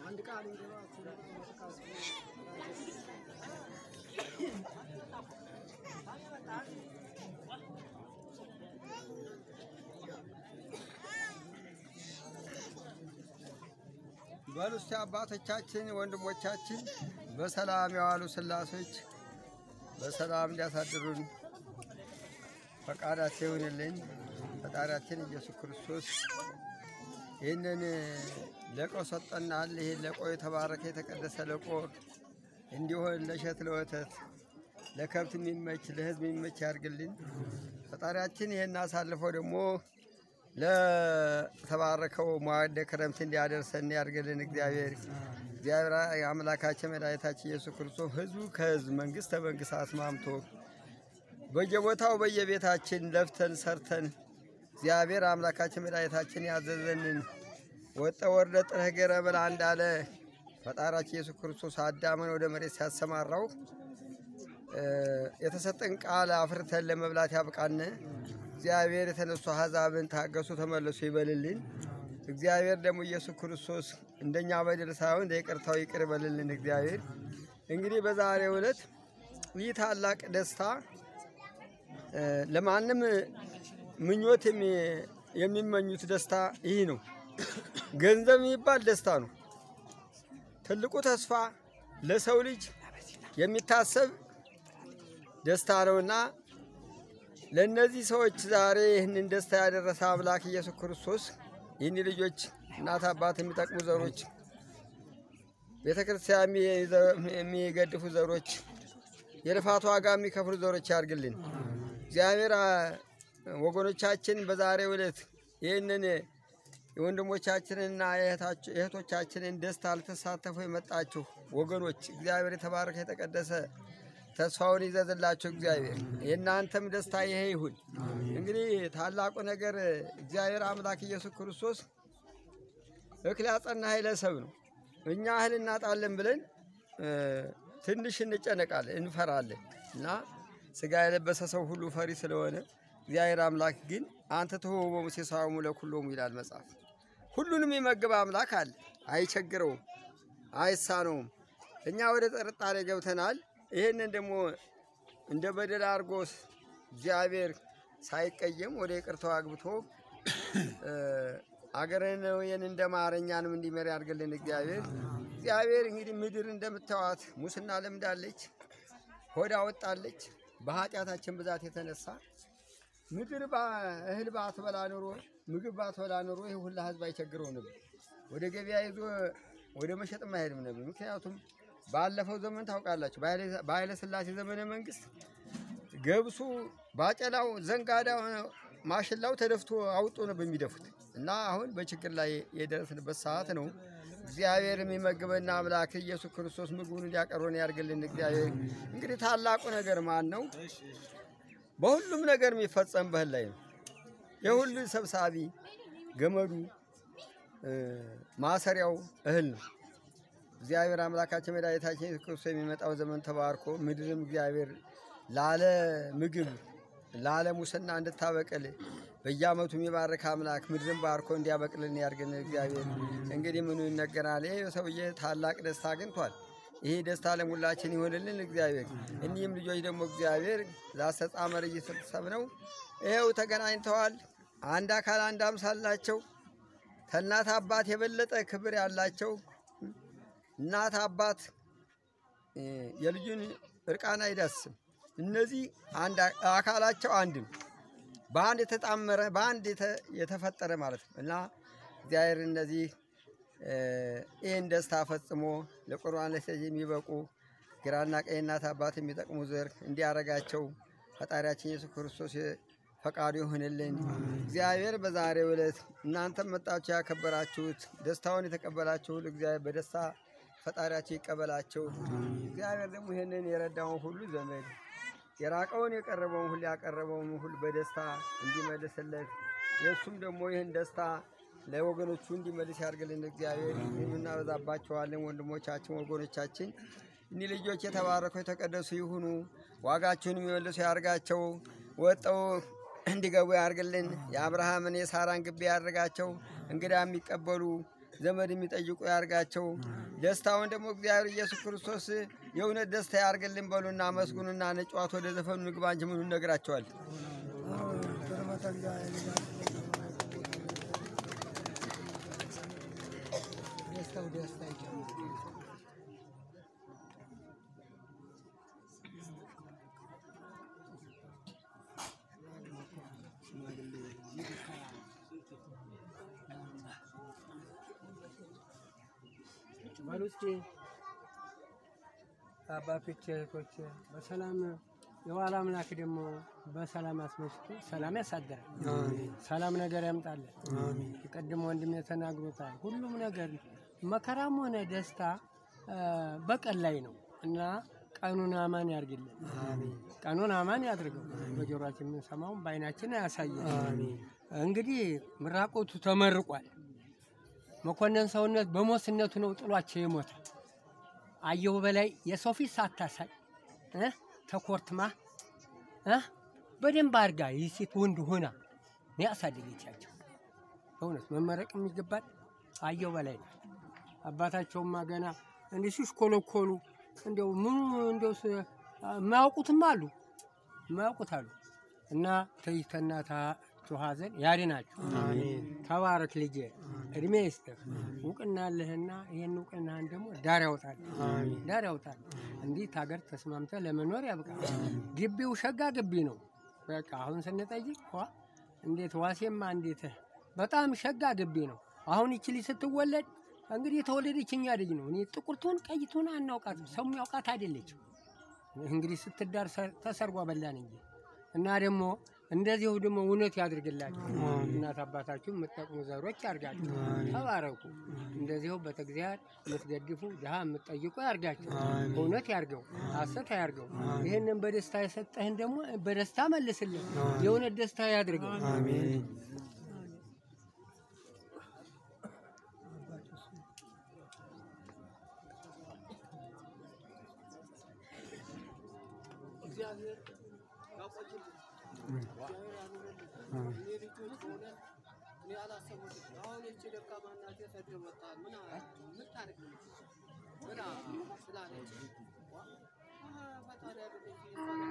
በሉ እስቲ አባቶቻችን ወንድሞቻችን በሰላም የዋሉ ስላሶች በሰላም እንዲያሳድሩን ፈቃዳቸው ይሁንልን። ፈጣሪያችን ኢየሱስ ክርስቶስ ይህንን ለቆ ሰጠናል። ይህን ለቆ የተባረከ የተቀደሰ ለቆ እንዲሆን ለእሸት ለወተት ለከብት የሚመች ለሕዝብ የሚመች ያድርግልን። ፈጣሪያችን ይህን አሳልፈው ደግሞ ለተባረከው መዋዕደ ክረምት እንዲያደርሰን ያድርግልን። እግዚአብሔር እግዚአብሔር አምላካችን መድኃኒታችን ኢየሱስ ክርስቶስ ሕዝቡ ከሕዝብ መንግስት ከመንግስት አስማምቶ በየቦታው በየቤታችን ለፍተን ሰርተን እግዚአብሔር አምላካችን መድኃኒታችን ያዘዘንን ወጠ ወርደ ጥረህ ገረ ብላ እንዳለ ፈጣሪያችን ኢየሱስ ክርስቶስ አዳምን ወደ መሬት ሲያሰማራው የተሰጠን ቃል አፍርተን ለመብላት ያብቃን። እግዚአብሔር የተነሱ አሕዛብን ታገሱ ተመለሱ ይበልልን። እግዚአብሔር ደግሞ ኢየሱስ ክርስቶስ እንደኛ በደል ሳይሆን እንደ ይቅርታው ይቅር ይበልልን። እግዚአብሔር እንግዲህ በዛሬው ዕለት ይህ ታላቅ ደስታ ለማንም ምኞት የሚመኙት ደስታ ይህ ነው። ገንዘብ የሚባል ደስታ ነው። ትልቁ ተስፋ ለሰው ልጅ የሚታሰብ ደስታ ነውና ለእነዚህ ሰዎች ዛሬ ይህንን ደስታ ያደረሰ አምላክ ኢየሱስ ክርስቶስ ይህን ልጆች እናት አባት የሚጠቅሙ ዘሮች፣ ቤተ ክርስቲያን የሚገድፉ ዘሮች፣ የልፋት ዋጋ የሚከፍሉ ዘሮች ያድርግልን። እግዚአብሔር ወገኖቻችን በዛሬው ዕለት ይህንን የወንድሞቻችንንና የእህቶቻችንን ደስታ ልትሳተፉ የመጣችሁ ወገኖች እግዚአብሔር የተባረከ የተቀደሰ ተስፋውን ይዘዝላችሁ። እግዚአብሔር የእናንተም ደስታ ይሄ ይሁን። እንግዲህ ታላቁ ነገር እግዚአብሔር አምላክ ኢየሱስ ክርስቶስ እክል ያጸና ኃይለ ሰብ ነው። እኛ እህል እናጣለን ብለን ትንሽ እንጨነቃለን፣ እንፈራለን እና ስጋ የለበሰ ሰው ሁሉ ፈሪ ስለሆነ እግዚአብሔር አምላክ ግን አንተ ትሆቦሙ ሲሳሙ ለኩሎሙ ይላል መጽሐፍ። ሁሉንም የመግብ አምላክ አለ፣ አይቸግረውም፣ አይሳነውም። እኛ ወደ ጥርጣሬ ገብተናል። ይህንን ደግሞ እንደ በደል አድርጎ እግዚአብሔር ሳይቀየም ወደ ይቅርታው አግብቶ አገርን ይህን እንደ ማረኛንም እንዲመር ያድርግልን እግዚአብሔር። እግዚአብሔር እንግዲህ ምድር እንደምታዋት ሙስና ለምዳለች፣ ሆዳ ወጣለች። በኃጢአታችን ብዛት የተነሳ ምድር እህል ባትበላ ኑሮ ምግብ ባትበላ ኑሮ ይህ ሁላ ህዝብ አይቸግረው ነበር። ወደ ገበያ ይዞ ወደ መሸጥም አይሄድም ነበር። ምክንያቱም ባለፈው ዘመን ታውቃላችሁ፣ በኃይለ ሥላሴ ዘመነ መንግስት ገብሱ፣ ባቄላው፣ ዘንጋዳው፣ ማሽላው ተደፍቶ አውጦ ነው በሚደፉት እና አሁን በችግር ላይ የደረስንበት ሰዓት ነው። እግዚአብሔር የሚመግበና አምላክ ኢየሱስ ክርስቶስ ምግቡን እንዲያቀርበን ያድርግልን። እግዚአብሔር እንግዲህ ታላቁ ነገር ማን ነው? በሁሉም ነገር የሚፈጸም በእህል ላይ ነው። የሁሉ ሰብሳቢ ገመዱ ማሰሪያው እህል ነው። እግዚአብሔር አምላካችን መድኃኒታችን ኢየሱስ ክርስቶስ የሚመጣው ዘመን ተባርኮ ምድርም እግዚአብሔር ላለ ምግብ ላለ ሙስና እንድታበቅል በየዓመቱ የሚባርክ አምላክ ምድርን ባርኮ እንዲያበቅልን ያድርግን። እግዚአብሔር እንግዲህ ምኑ ይነገራል? ይህ ሰውዬ ታላቅ ደስታ አግኝቷል። ይሄ ደስታ ለሙላችን ይሆንልን እግዚአብሔር። እኒህም ልጆች ደግሞ እግዚአብሔር ዛስተጻመር እየተሰብ ነው። ይኸው ተገናኝተዋል። አንድ አካል አንድ አምሳል ናቸው። ከእናት አባት የበለጠ ክብር ያላቸው እናት አባት የልጁን እርቃን አይዳስም። እነዚህ አንድ አካላቸው አንድ ነው። በአንድ የተጣመረ በአንድ የተፈጠረ ማለት ነው እና እግዚአብሔር እነዚህ ይህን ደስታ ፈጽሞ ለቁርባን ለሰጅ የሚበቁ ግራና ቀኝ እናት አባት የሚጠቅሙ ዘር እንዲያረጋቸው ፈጣሪያችን ኢየሱስ ክርስቶስ ፈቃዱ ይሆንልን። እግዚአብሔር በዛሬው ዕለት እናንተም መጣችሁ ያከበራችሁት ደስታውን የተቀበላችሁ ሁሉ እግዚአብሔር በደስታ ፈጣሪያቸው ይቀበላቸው። እግዚአብሔር ደግሞ ይህንን የረዳውን ሁሉ ዘመድ የራቀውን የቀረበውን ሁሉ ያቀረበውን ሁሉ በደስታ እንዲመልስለት የእሱም ደግሞ ይህን ደስታ ለወገኖቹ እንዲመልስ ያድርግልን። እግዚአብሔር የምናበዛባቸዋለን ወንድሞቻችን ወገኖቻችን እኒህ ልጆች የተባረኩ የተቀደሱ ይሁኑ። ዋጋችሁን የሚመልሱ ያርጋቸው። ወጠው እንዲገቡ ያርግልን። የአብርሃምን የሳራን ግቢ ያድርጋቸው። እንግዳ የሚቀበሉ ዘመድ የሚጠይቁ ያርጋቸው። ደስታውን ደግሞ እግዚአብሔር ኢየሱስ ክርስቶስ የእውነት ደስታ ያርግልን በሉና አመስግኑና ነጨዋት ወደ ዘፈኑ ንግባ እንጂ ምኑ ነግራቸዋል። ደስታው ደስታ ይጨምር። በሉ እስኪ አባቶች እህቶች፣ በሰላም የዋላ አምላክ ደግሞ በሰላም አስመሽቶ ሰላም ያሳድራል። ሰላም ነገር ያምጣለን። የቀድሞ ወንድም ተናግሮታል። ሁሉም ነገር መከራም ሆነ ደስታ አ፣ በቀን ላይ ነው እና ቀኑን አማን ያርግልን። ቀኑን አማን ያድርገው። በጆሮአችን የምንሰማውን በዓይናችን አያሳየን። እንግዲህ ምራቆቱ ተመርቋል። መኮንን ሰውነት በሞስነቱ ነው ጥሏቸው የሞተ አየሁ በላይ የሰው ፊት ሳታሳይ እ ተኮርትማ እ በደንብ አድርጋ ይህ ሴት ወንድ ሆና ነው ያሳደገቻቸው። በእውነት መመረቅ የሚገባል አየሁ በላይ ነው። አባታቸውማ ገና እንዲህ ሲሽኮለኮሉ እንዲያው ምኑ እንዲያው ስ- የማያውቁትም አሉ የማያውቁት አሉ እና ተይተናታችሁ ሐዘን ያድናችሁ። ተባረክ ልጄ፣ እድሜ ይስጥህ፣ እውቅና አለህና ይህን እውቅናህን ደግሞ ዳር ያውጣል ዳር ያውጣል። እንዲህ ሀገር ተስማምተ ለመኖር ያብቃ። ግቢው ሸጋ ግቢ ነው። በቃ አሁን ስንጠይቅ ዋ እንዴት ዋሴማ እንዴት በጣም ሸጋ ግቢ ነው። አሁን ይቺ ልጅ ስትወለድ እንግዲህ የተወለደች እኛ ልጅ ነው። እኔ ጥቁር ትሁን ቀይ ትሁን አናውቃትም። ሰው የሚያውቃት አይደለችም። እንግዲህ ስትዳር ሰ- ተሰርጓ በላን እንጂ እና ደግሞ እንደዚሁ ደግሞ እውነት ያድርግላችሁ። እናት አባታችሁ የምትጠቅሙ ዘሮች ያርጋችሁ። ተባረኩ። እንደዚሁ በተግዚያር የምትገድፉ ድሃ የምትጠይቁ ያርጋችሁ። እውነት ያርገው፣ ሐሰት አያርገው። ይህንን በደስታ የሰጠህን ደግሞ በደስታ መልስልን። የእውነት ደስታ ያድርገው። እግዚአብሔር ያቆይልን። እግዚአብሔር ያኑርልን። እኔ ልጆች ሆነ እኔ አላሰቡትም። አሁን ይቺ ደካማ እናቴ ሰድር ወጣ ምን አ- ምን ታርግ ብላ ስላለች ዋ፣ አሀ፣ ፈጣሪ ያደረገች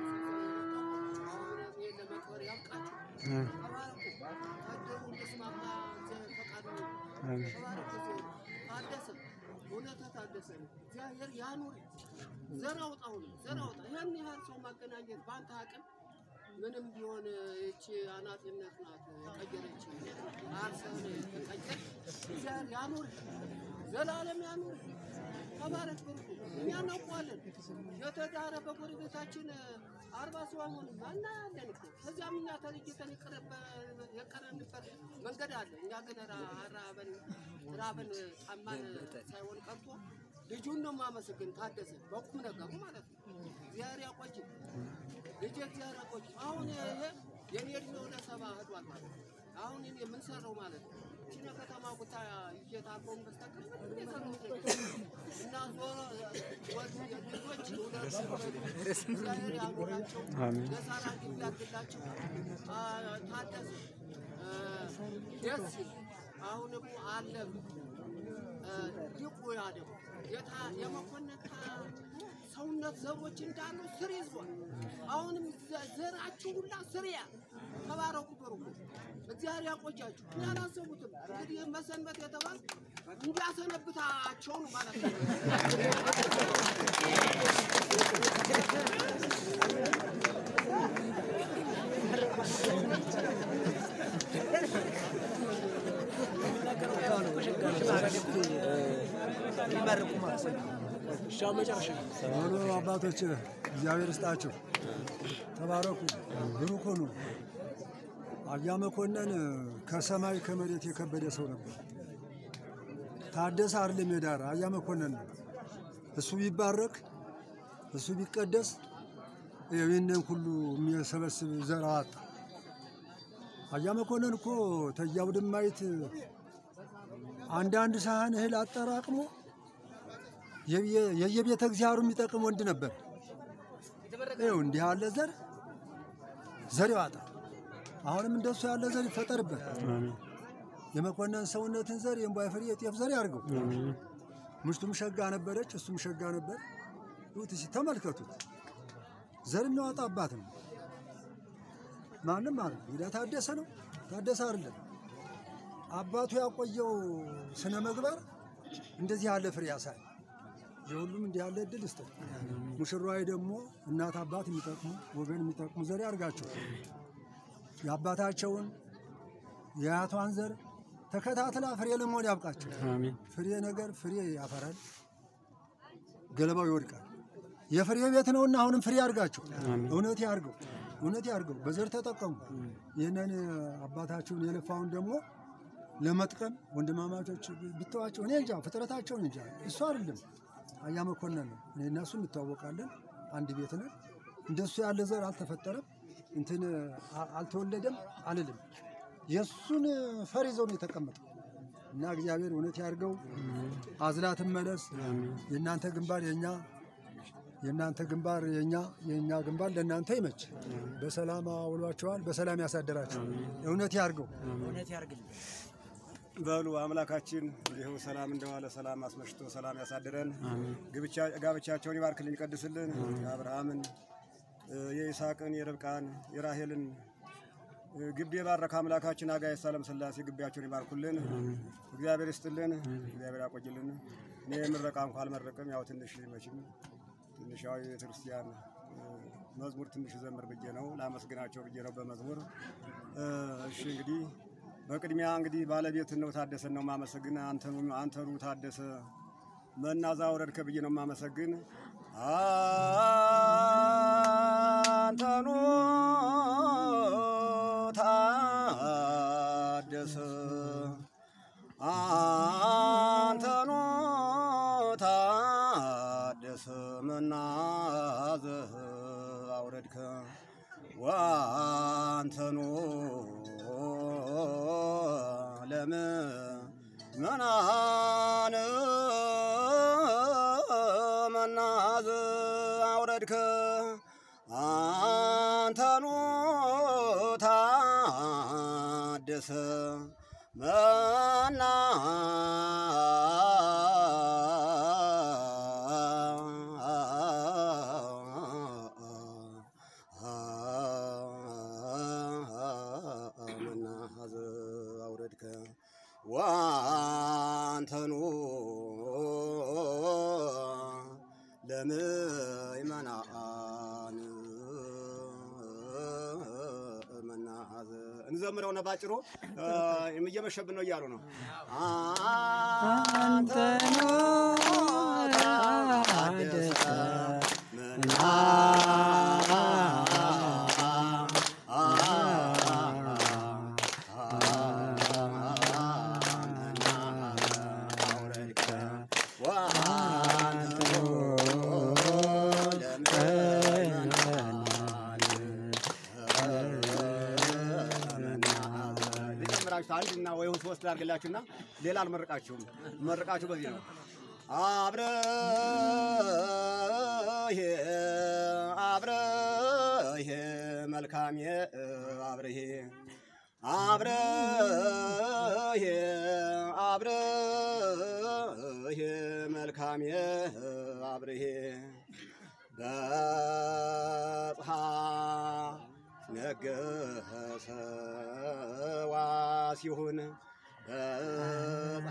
አሁን ይሄን ለመቅበር ያብቃችሁ። ተባረኩ። ታደሩ እንደስማማ እግዚአብሔር ፈቃዱ ነው። ተባረኩ። ታደሰ እውነት ታደሰ እግዚአብሔር ያኑር። ዘር አውጣ ሁሉ ዘር አውጣ። ይህን ያህል ሰው ማገናኘት በአንተ አቅም ምንም ቢሆን ይቺ አናጢነት ናት የቀየረች አርሰን ተቀየር። እግዚአብሔር ያኑር፣ ዘላለም ያኑር። ተባረክ ብርኩ። እኛ እናውቀዋለን። የተዳረ በጎረቤታችን አርባ ሰው አይሆንም እናያለን እኮ ከዚያም እኛ ተለይተን የቀረበ- የቀረንበት መንገድ አለ። እኛ ግን ራ- ራበን ራበን ጣማን ሳይሆን ቀርቶ ልጁን ነው የማመሰግን ታደሰ በቁም ነገሩ ማለት ነው። እግዚአብሔር ያቆይ ልጅ እግዚአብሔር ያቆይ። አሁን ይሄ የኔ እድሜ ወደ ሰባ ሄዷል ማለት ነው። አሁን እኔ የምንሰራው ማለት ነው ቺነ ከተማ ቦታ እየታቆም በስተቀር ምንም የሰራሁት ነገር የለም። እና ዞሮ ወድ ልጆች ሁለት እግዚአብሔር ያኑራቸው፣ ለሳራ ግቢ ያድላቸው። አ፣ ታደሰ አ፣ ደስ ይል አሁን ደግሞ አለፍ ይቆያ ደግሞ የታ- የመኮንን ሰውነት ዘሮች እንዳሉ ስር ይዟል። አሁንም ዘ- ዘራችሁ ሁላ ስር ያ ተባረኩ፣ በርኩ። እግዚአብሔር ያቆያችሁ። እኔ አላሰቡትም። እንግዲህ መሰንበት የተባል እንዲያሰነብታቸው ነው ማለት ነው። ሆኖ አባቶች እግዚአብሔር ይስጣችሁ፣ ተባረኩ፣ ብሩክ ሁኑ። አያ መኮንን ከሰማይ ከመሬት የከበደ ሰው ነበር። ታደሰ አይደለም የዳር አያ መኮንን ነው። እሱ ቢባረክ እሱ ቢቀደስ ይህንን ሁሉ የሚሰበስብ ዘር አዋጣ። አያ መኮንን እኮ ተያው ድማይት አንዳንድ ሳህን እህል አጠራቅሞ የየ- የየቤተ እግዚአብሔሩ የሚጠቅም ወንድ ነበር። ይኸው እንዲህ ያለ ዘር ዘር ያዋጣል። አሁንም እንደሱ ያለ ዘር ይፈጠርበት። የመኮንን ሰውነትን ዘር የእምቧይ ፍሬ የጤፍ ዘር ያድርገው። ምሽቱም ሸጋ ነበረች፣ እሱም ሸጋ ነበር። ይሁት እስኪ ተመልከቱት። ዘር የሚያወጣ አባት ነው። ማንም ማለት እንግዲያ ታደሰ ነው ታደሰ አይደለም። አባቱ ያቆየው ስነ ምግባር እንደዚህ ያለ ፍሬ ያሳይ። የሁሉም እንዲህ ያለ እድል ይስጠው። ሙሽራዊ ደግሞ እናት አባት የሚጠቅሙ ወገን የሚጠቅሙ ዘር ያርጋቸው። የአባታቸውን የአያቷን ዘር ተከታትላ ፍሬ ለመሆን ያብቃቸው። ፍሬ ነገር ፍሬ ያፈራል፣ ገለባው ይወድቃል። የፍሬ ቤት ነውና አሁንም ፍሬ ያርጋቸው። እውነት ያርገው፣ እውነት ያርገው። በዘር ተጠቀሙ። ይህንን አባታቸውን የለፋውን ደግሞ ለመጥቀም ወንድማማቾች ብተዋቸው እኔ እንጃ ፍጥረታቸውን እንጃ እሱ አይደለም አያ መኮንን ነው። እኔ እና እሱ እንተዋወቃለን፣ አንድ ቤት ነን። እንደሱ ያለ ዘር አልተፈጠረም፣ እንትን አ- አልተወለደም አልልም። የእሱን ፈር ይዘው ነው የተቀመጠው እና እግዚአብሔር እውነት ያድርገው። አዝላ ትመለስ። የእናንተ ግንባር የኛ የእናንተ ግንባር የኛ የእኛ ግንባር ለእናንተ ይመች። በሰላም አውሏቸዋል፣ በሰላም ያሳደራቸው። እውነት ያድርገው። በሉ አምላካችን ይኸው ሰላም እንደዋለ ሰላም አስመሽቶ ሰላም ያሳድረን። ግብቻ- ጋብቻቸውን ይባርክልን ይቀድስልን። የአብርሃምን እ፣ የይስሐቅን የርብቃን የራሄልን እ፣ ግቢ የባረከ አምላካችን አጋዕዝተ ዓለም ሥላሴ ግቢያቸውን ይባርኩልን። እግዚአብሔር ይስጥልን፣ እግዚአብሔር ያቆይልን። እኔ ምረቃ እንኳ አልመረቅም። ያው ትንሽ መቼም ትንሽ ያው የቤተክርስቲያን እ፣ መዝሙር ትንሽ ዘምር ብዬ ነው ላመስግናቸው ብዬ ነው በመዝሙር እ፣ እሺ እንግዲህ በቅድሚያ እንግዲህ ባለቤት ነው ታደሰን ነው ማመሰግን። አንተኑ አንተኑ ታደሰ መናዛ ወረድከ ብዬ ነው ማመሰግን። አንተኑ ታደሰ አንተኑ ታደሰ መናዘ አውረድከ ዋንተኑ ለምእመናን መናዝ አውረድከ አንተኑ ታደሰ መና መናሃዘ አውረድከ ዋንተኑ ለምእመናን መናሃዘ እንዘምረው ነው ባጭሩ። እየመሸብን ነው እያሉ ነው። አንተኑ ታደሰ አንድና ወይ ሶስት ላድርግላችሁና ሌላ አልመርቃችሁም። መርቃችሁ በዚህ ነው። አብረህ አብረህ መልካም አብረህ አብረህ አብረህ መልካም አብረህ በጽሐ ነገሰ ዋሲሁን በጽሐ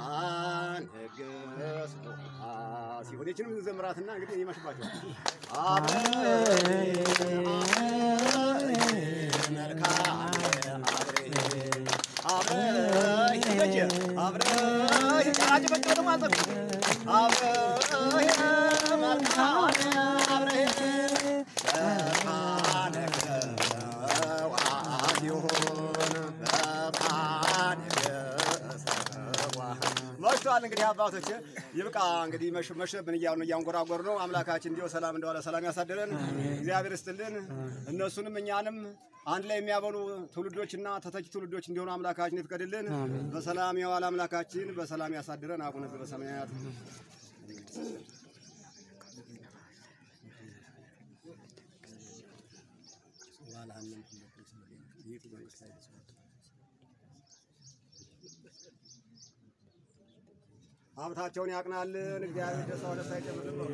ነገሰ ዋሲሁን ይችንም ዘምራትና እንግዲህ ይመሽባቸዋል። መልካም አብረህ ይበጀ አብረህ ቃጭ በጭ ደግሞ አልጠፍ አብረህ መልካም አብረህ መሽቷል። እንግዲህ አባቶች ይብቃ። እንግዲህ መሽ- መሸብን እያሉ እያንጎራጎር ነው። አምላካችን እንዲሁ ሰላም እንደዋለ ሰላም ያሳድረን። እግዚአብሔር ይስጥልን። እነሱንም እኛንም አንድ ላይ የሚያበሉ ትውልዶችና ተተኪ ትውልዶች እንዲሆኑ አምላካችን ይፍቀድልን። በሰላም የዋለ አምላካችን በሰላም ያሳድረን። አቡነ ዘበሰማያት ሀብታቸውን ያቅናልን። እግዚአብሔር ደስታ ደስታ ይጨምርልን።